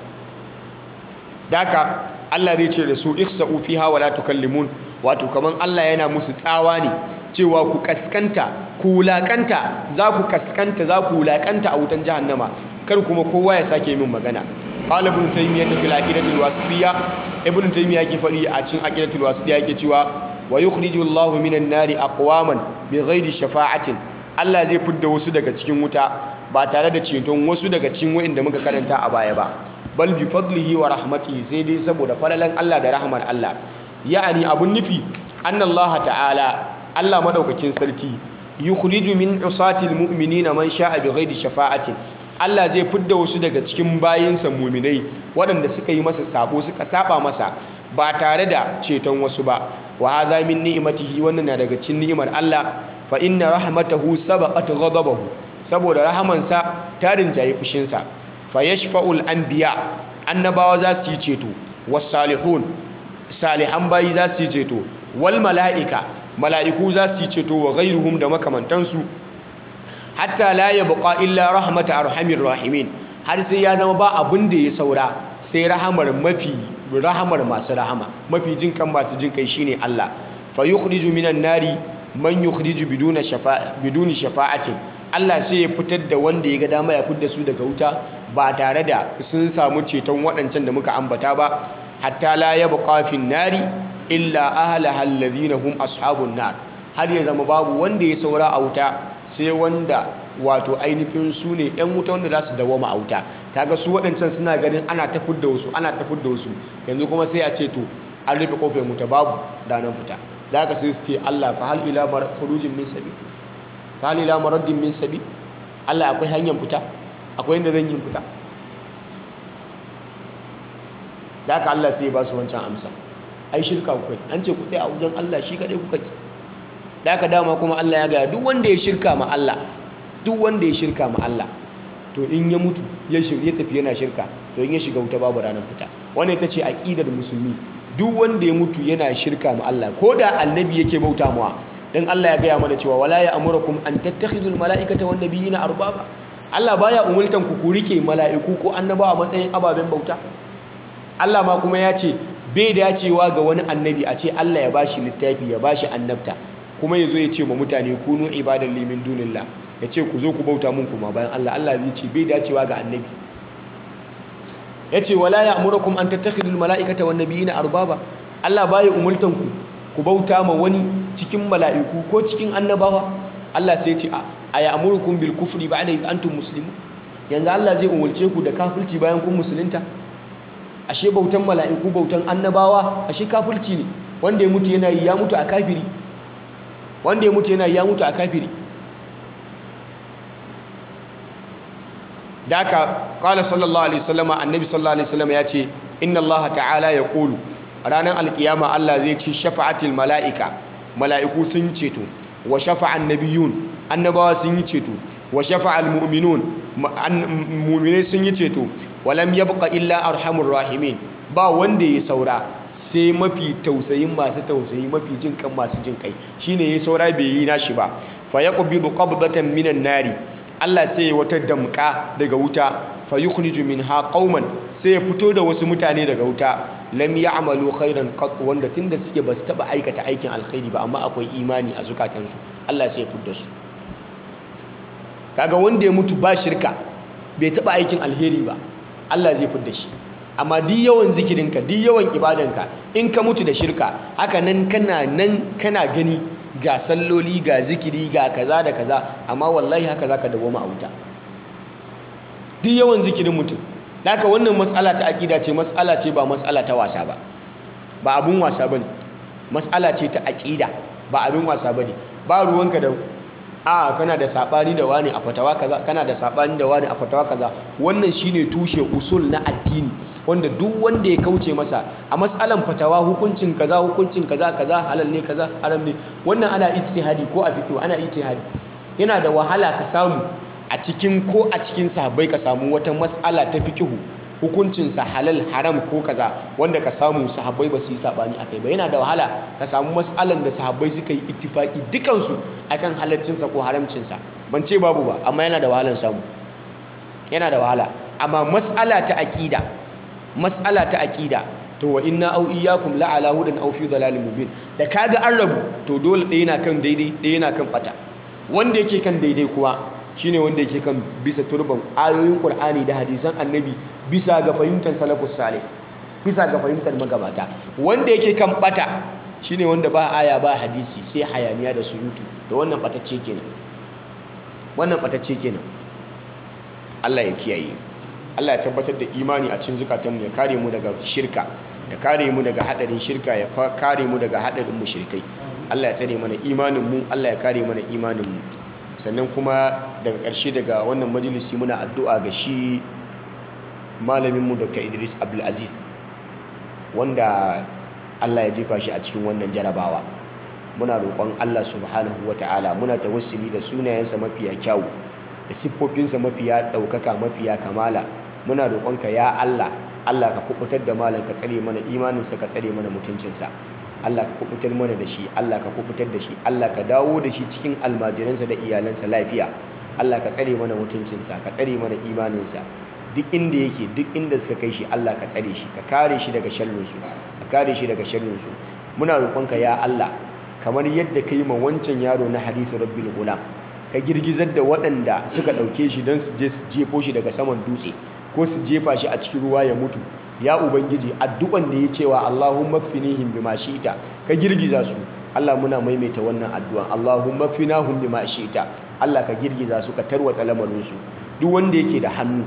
daka Allah zai ce da su ikhsa'u fiha wala tukallimun wato kaman Allah yana musu tsawa ne cewa ku kaskanta ku wulakanta za ku kaskanta za ku wulakanta a wutan jahannama kar kuma kowa ya sake min magana qala ibn taymiyyah fil aqidatul wasitiyya ibn taymiyyah yake fadi a cikin aqidatul wasitiyya yake cewa wa yukhriju Allahu minan nari aqwaman bighairi shafa'atin Allah zai fidda wasu daga cikin wuta ba tare da ceton wasu daga cikin wa'inda muka karanta a baya ba bal bi fadlihi wa rahmatihi sai dai saboda falalan Allah da rahmar Allah ya'ani abun nufi annallaha ta'ala Allah madaukakin sarki yukhriju min usatil mu'minina man sha'a bighairi shafa'atin Allah zai fidda wasu daga cikin bayinsa mu'minai waɗanda suka yi masa sabo suka saba masa ba tare da ceton wasu ba wa hadha min ni'matihi wannan na daga cikin ni'imar Allah fa inna rahmatahu sabaqat ghadabahu saboda rahamansa ta rinjaye fushinsa fa yashfa'ul anbiya annabawa za su yi ceto was salihun salihan bayi za su yi ceto wal mala'ika mala'iku za su yi ceto wa ghairuhum da makamantansu hatta la yabqa illa rahmatu arhamir rahimin har sai ya zama ba abin da ya saura sai rahamar mafi rahamar masu rahama mafi jin kan masu jin kai shine Allah fa yukhriju minan nari man yukhriju biduna shafa'a biduni shafa'atin Allah sai ya fitar da wanda ya ga dama ya fitar da su daga wuta ba tare da sun samu ceton waɗancan da muka ambata ba hatta la yabqa fin nari illa ahlaha alladhina hum ashabun nar har ya zama babu wanda ya saura a wuta sai wanda wato ainihin su ne yan wuta wanda za su dawoma a wuta kaga su waɗancan suna ganin ana tafid da wasu ana tafid da wasu yanzu kuma sai a ce to an rufe kofar wuta babu ranar fita da haka sai su ce Allah fa hal ila khurujin min sabi fa hal ila maraddin min sabi Allah akwai hanyar fita akwai inda zan yi fita da haka Allah sai ya ba su wancan amsa ai shirka kuka an ce ku tsaya a wajen Allah shi kadai kuka ki da haka dama kuma Allah ya gaya duk wanda ya shirka ma Allah duk wanda ya shirka ma Allah to in ya mutu ya shirye tafi yana shirka to in ya shiga wuta babu ranar fita wannan ita ce aqidar musulmi duk wanda ya mutu yana shirka ma Allah ko da annabi yake bauta mawa dan Allah ya gaya mana cewa wala ya amurukum an tattakhidul malaikata wan nabiyina arbaba Allah baya umultan ku ku rike mala'iku ko annabawa matsayin ababen bauta Allah ma kuma ya ce bai dacewa ga wani annabi a ce Allah ya bashi littafi ya bashi annabta kuma yazo ya ce ma mutane kunu ibadan limin dunillah ya ce ku zo ku bauta mun kuma bayan Allah Allah zai ce bai dacewa ga annabi ya ce wala ya amurakum an tattakhidul mala'ikata wan nabiyina arbaba Allah baya umultan ku ku bauta ma wani cikin mala'iku ko cikin annabawa Allah sai ya ce a ya amurukum bil kufri ba'da id antum muslimun yanzu Allah zai umulce ku da kafirci bayan kun musulunta ashe bautan mala'iku bautan annabawa ashe kafirci ne wanda ya mutu yana yi ya mutu a kafiri wanda ya mutu yana yi ya mutu a kafiri da aka kala sallallahu alaihi wasallama annabi sallallahu alaihi wasallama ya ce inna allaha ta'ala ya kulu ranar alkiyama Allah zai ce shafa'atil mala'ika mala'iku sun ceto wa shafa'an nabiyun annabawa sun yi ceto wa shafa'al mu'minun mu'minai sun yi ceto walam yabqa illa arhamur rahimin ba wanda ya saura sai mafi tausayin masu tausayi mafi jin kan masu jin kai shine ya saura bai yi nashi ba fa yaqbidu qabdatan minan nari Allah sai ya wata damka daga wuta fa yukhriju minha qauman sai ya fito da wasu mutane daga wuta lam ya'malu khairan qat wanda tunda suke basu taba aikata aikin alkhairi ba amma akwai imani a zukatansu Allah sai ya fidda su kaga wanda ya mutu ba shirka bai taba aikin alheri ba Allah zai fidda shi amma duk yawan zikirinka duk yawan ibadanka in ka mutu da shirka haka nan kana nan kana gani ga salloli ga zikiri ga kaza da kaza amma wallahi haka zaka dawoma a wuta duk yawan zikirin mutum haka wannan matsala ta aqida ce matsala ce ba matsala ta wasa ba ba abun wasa bane matsala ce ta aqida ba abin wasa bane ba ruwanka da a kana da sabani da wani a fatawa kaza kana da sabani da wani a fatawa kaza wannan shine tushe usul na addini wanda duk wanda ya kauce masa a matsalan fatawa hukuncin kaza hukuncin kaza kaza halal ne kaza haram ne wannan ana ijtihadi ko a fiqh ana ijtihadi yana da wahala ka samu a cikin ko a cikin sahabbai ka samu wata matsala ta fiqh hukuncin sa halal haram ko kaza wanda ka samu sahabbai ba su yi sabani akai ba yana da wahala ka samu matsalan da sahabbai suka yi ittifaki dukansu akan halaccin sa ko haramcin sa ban ce babu ba amma yana da wahalan samu yana da wahala amma matsala ta aqida matsala ta aqida to wa inna au iyyakum la ala hudan aw fi dhalalin mubin da kaga an rabu to dole ɗaya yana kan daidai ɗaya yana kan bata wanda yake kan daidai kuwa shine wanda yake kan bisa turban ayoyin qur'ani da hadisan annabi bisa ga fahimtar salafus salih bisa ga fahimtar magabata wanda yake kan bata shine wanda ba aya ba hadisi sai hayaniya da surutu da wannan batacce kenan wannan batacce kenan Allah ya kiyaye Allah ya tabbatar da imani a cikin zukatanmu ya kare mu daga shirka ya kare mu daga hadarin shirka ya kare mu daga hadarin mushrikai Allah ya tsare mana imanin mu Allah ya kare mana imanin mu sannan kuma daga ƙarshe daga wannan majalisi muna addu'a ga shi malamin mu Dr. Idris Abdul Aziz wanda Allah ya jefa shi a cikin wannan jarabawa muna roƙon Allah subhanahu wata'ala muna tawassuli da sunayensa mafiya kyawu da siffofinsa mafiya ɗaukaka mafiya kamala muna roƙonka ya Allah Allah ka kubutar da malam ka tsare mana imaninsa ka tsare mana mutuncinsa Allah ka kubutar mana da shi Allah ka kubutar da shi Allah ka dawo da shi cikin almajiransa da iyalansa lafiya Allah ka tsare mana mutuncinsa ka tsare mana imaninsa duk inda yake duk inda suka kai shi Allah ka tsare shi ka kare shi daga sharrinsu ka kare shi daga sharrinsu muna roƙonka ya Allah kamar yadda ka yi ma wancan yaro na hadithu rabbil gulam ka girgizar da waɗanda suka ɗauke shi don su je su jefo shi daga saman dutse ko su jefa shi a cikin ruwa ya mutu ya ubangiji addu'an da ya cewa Allahumma kfinihim bima shi'ta ka girgiza su Allah muna maimaita wannan addu'a Allahumma finahum bima shi'ta Allah ka girgiza su ka tarwatsa lamarin su duk wanda yake da hannu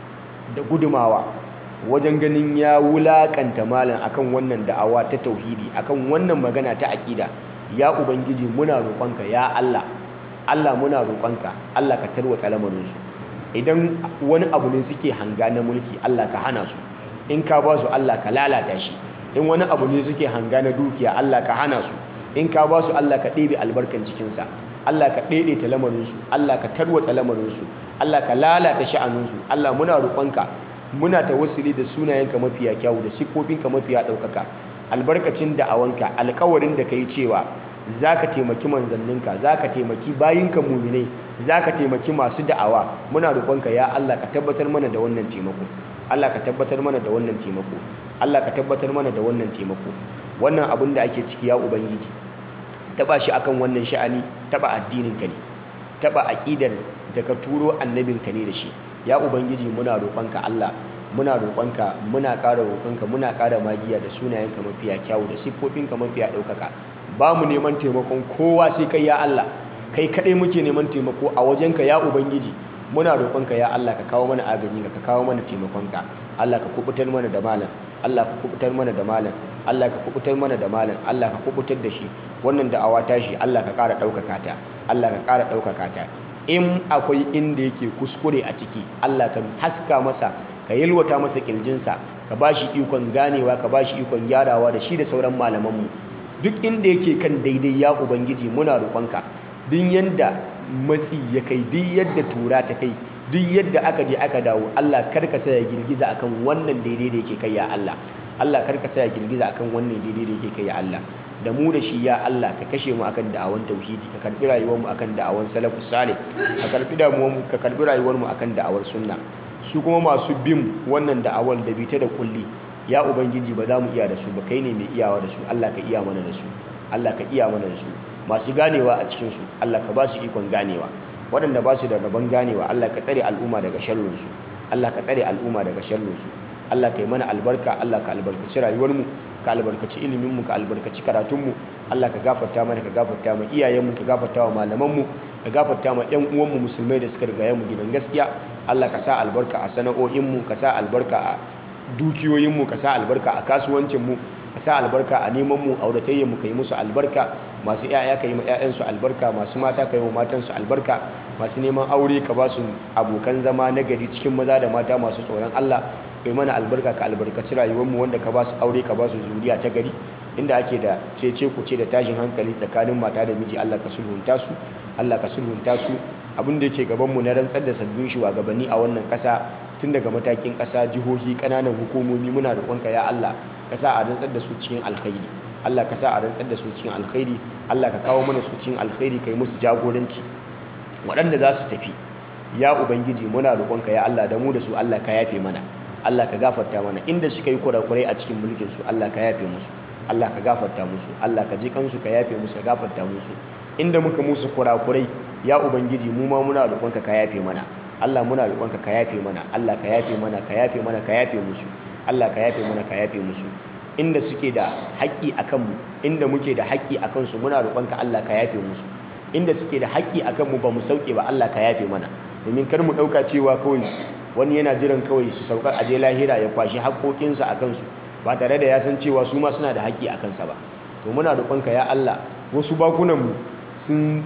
da gudumawa wajen ganin ya wulakanta malam akan wannan da'awa ta tauhidi akan wannan magana ta aƙida ya ubangiji muna roƙonka ya Allah Allah muna roƙonka Allah ka tarwatsa lamarin su idan wani abu ne suke hanga na mulki Allah ka hana su in ka ba su Allah ka lalata shi in wani abu ne suke hanga na dukiya Allah ka hana su in ka ba su Allah ka ɗebe albarkan cikinsa Allah ka ɗaiɗaita lamarinsu Allah ka tarwatsa lamarinsu Allah ka lalata sha'aninsu Allah muna roƙonka muna tawassuli da sunayenka mafiya kyawu da siffofinka mafiya ɗaukaka albarkacin da'awanka alkawarin da ka yi cewa za ka taimaki manzanninka za ka taimaki bayinka muminai za ka taimaki masu da'awa muna roƙonka ya Allah ka tabbatar mana da wannan taimako Allah ka tabbatar mana da wannan taimako Allah ka tabbatar mana da wannan taimako wannan abin da ake ciki ya ubangiji taba shi akan wannan sha'ani taba addininka ne taba aqidar da ka turo annabinka ne da shi ya ubangiji muna roƙonka Allah muna roƙonka muna ƙara roƙonka muna ƙara magiya da sunayenka mafiya kyawu da siffofinka mafiya ɗaukaka ba mu neman taimakon kowa sai kai ya Allah kai kaɗai muke neman taimako a wajenka ya ubangiji muna roƙonka ya Allah ka kawo mana agaji ka kawo mana taimakonka Allah ka kubutar mana da malam Allah ka kubutar mana da malam Allah ka kubutar mana da malam Allah ka kubutar da shi wannan da'awa ta shi Allah ka ƙara ɗaukaka ta Allah ka ƙara ɗaukaka ta in akwai inda yake kuskure a ciki Allah ka haska masa ka yalwata masa kirjinsa ka ba shi ikon ganewa ka ba shi ikon gyarawa da shi da sauran malamanmu duk inda yake kan daidai ya ubangiji muna roƙonka duk yanda matsi ya kai duk yadda tura ta kai duk yadda aka je aka dawo Allah karka sa ya girgiza akan wannan daidai da yake kai ya Allah Allah karka sa ya girgiza akan wannan daidai da yake kai ya Allah da mu da shi ya Allah ka kashe mu akan da'awan tauhidi ka karbi rayuwar mu akan da'awan salafus salih ka karbi damuwar mu ka karbi rayuwar mu akan da'awar sunna su kuma masu bin wannan da'awar da bita da kulli ya ubangiji ba za mu iya da su ba kai ne mai iyawa da su Allah ka iya mana da su Allah ka iya mana da su masu ganewa a cikin su Allah ka ba su ikon ganewa waɗanda ba su da rabon ganewa Allah ka tsare al'umma daga sharrin su Allah ka tsare al'umma daga sharrin su Allah ka yi mana albarka Allah ka albarkaci rayuwarmu ka albarkaci iliminmu ka albarkaci karatunmu Allah ka gafarta mana ka gafarta ma iyayenmu ka gafarta wa malamanmu ka gafarta ma ƴan uwanmu musulmai da suka rigaye mu gidan gaskiya Allah ka sa albarka a sana'o'inmu ka sa albarka a dukiyoyinmu ka sa albarka a kasuwancinmu ka sa albarka a nemanmu auratayyanmu ka yi musu albarka masu 'ya'ya ka yi ma 'ya'yansu albarka masu mata ka yi ma matansu albarka masu neman aure ka ba su abokan zama na gari cikin maza da mata masu tsoron Allah kai mana albarka ka albarkaci rayuwarmu wanda ka ba su aure ka ba su zuriya ta gari inda ake da cece ku ce da tashin hankali tsakanin mata da miji Allah ka sulhunta su Allah ka sulhunta su abin da yake gaban mu na rantsar da sabbin shugabanni a wannan kasa tun daga matakin kasa jihohi kananan hukumomi muna roƙonka ya Allah ka sa a rantsar da su cikin alkhairi Allah ka sa a rantsar da su cikin alkhairi Allah ka kawo mana su cikin alkhairi kai musu jagoranci waɗanda za su tafi ya ubangiji muna roƙonka ya Allah da mu da su Allah ka yafe mana Allah ka gafarta mana inda suka yi kurakurai a cikin mulkin su Allah ka yafe musu Allah ka gafarta musu Allah ka ji kansu ka yafe musu ka gafarta musu inda muka musu kurakurai ya ubangiji mu ma muna roƙonka ka yafe mana Allah muna roƙonka ka yafe mana Allah ka yafe mana ka yafe mana ka yafe musu Allah ka yafe mana ka yafe musu inda suke da haƙƙi akan mu inda muke da haƙƙi akan su muna roƙonka Allah ka yafe musu inda suke da haƙƙi akan mu ba mu sauke ba Allah ka yafe mana domin kar mu ɗauka cewa kawai wani yana jiran kawai su saukar aje lahira ya kwashi haƙoƙinsa a kansu ba tare da ya san cewa su ma suna da haƙƙi a kansa ba to muna roƙonka ya Allah wasu bakunanmu sun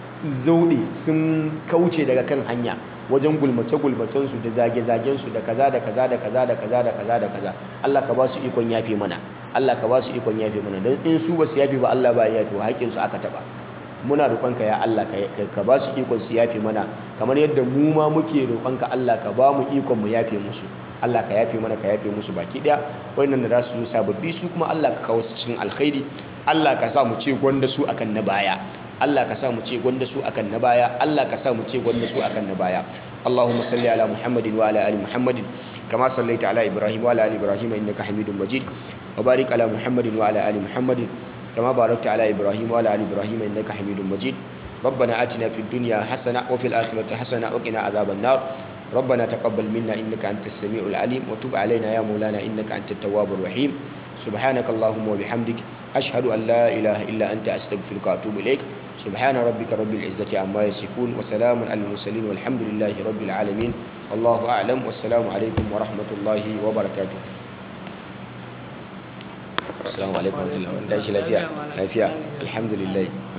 zauɗe sun kauce daga kan hanya wajen gulmace-gulmacensu da zage-zagensu da kaza da kaza da kaza da kaza da kaza da kaza Allah ka ba su ikon yafe mana Allah ka ba su ikon yafe mana don in su ba su yafe ba Allah ba ya yafe haƙƙinsu aka taɓa muna roƙonka ya Allah ka ba su ikon su yafe mana kamar yadda mu ma muke roƙonka Allah ka ba mu ikon mu yafe musu Allah ka yafe mana ka yafe musu baki daya wannan da za su zo sababbi su kuma Allah ka kawo su cikin alkhairi Allah ka sa mu ce gwanda su akan na baya Allah ka sa mu ce gwanda su akan na baya Allah ka sa mu ce gwanda su akan na baya Allahumma salli ala Muhammadin wa ala ali Muhammadin kama sallaita ala Ibrahim wa ala ali Ibrahim innaka Hamidum Majid wa barik ala Muhammadin wa ala ali Muhammadin كما باركت على إبراهيم وعلى آل إبراهيم إنك حميد مجيد ربنا آتنا في الدنيا حسنة وفي الآخرة حسنة وقنا عذاب النار ربنا تقبل منا إنك أنت السميع العليم وتب علينا يا مولانا إنك أنت التواب الرحيم subhanaka allahumma wa bihamdik ashhadu an la ilaha illa anta astaghfiruka wa atubu ilaik subhana rabbika rabbil izzati amma yasifun wa salamun alal mursalin walhamdulillahi rabbil alamin wallahu a'lam wassalamu alaikum wa rahmatullahi wa barakatuh assalamu alaikum wa rahmatullahi lafiya lafiya alhamdulillah